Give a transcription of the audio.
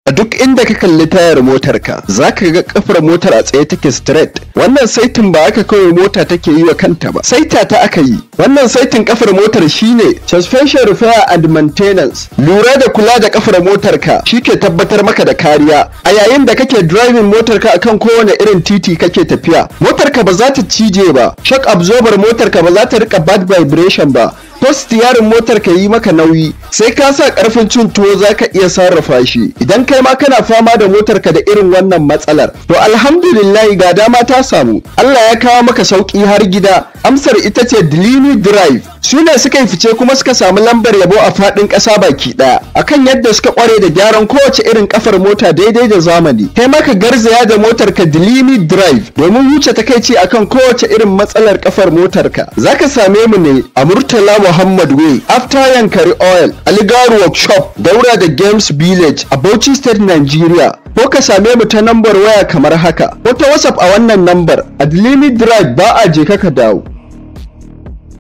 a duk inda ka kalli tayar motarka za ka ga kafar motar a tsaye take straight wannan saitin ba aka kawai mota take yi wa kanta ba saita ta aka yi wannan saitin kafar motar shine suspension repair and maintenance lura da kula da kafar motarka ke tabbatar maka da kariya a yayin da kake driving motarka akan kowane irin titi kake tafiya motarka ba za ta cije ba shock absorber motarka ba za ta rika bad vibration ba ko stiyarin motar ka yi maka nauyi sai ka sa karfin cin tuwo za ka iya sarrafa shi idan kai ma kana fama da motar ka da irin wannan matsalar to alhamdulillah ga dama ta samu Allah ya kawo maka sauki har gida amsar ita ce Delini Drive su ne suka yi fice kuma suka samu lambar yabo a faɗin ƙasa baki ɗaya akan yadda suka ƙware da gyaran kowace irin kafar mota daidai da zamani kai maka garzaya da motar ka Delini Drive domin wuce takaici akan kowace irin matsalar kafar motar ka zaka same mu ne a Murtala Muhammad Way after Yankari Oil Aligaru Workshop daura da Games Village a Bauchi State Nigeria ko ka same mu ta nambar waya kamar haka ko ta WhatsApp a wannan nambar a Delini Drive ba a je ka dawo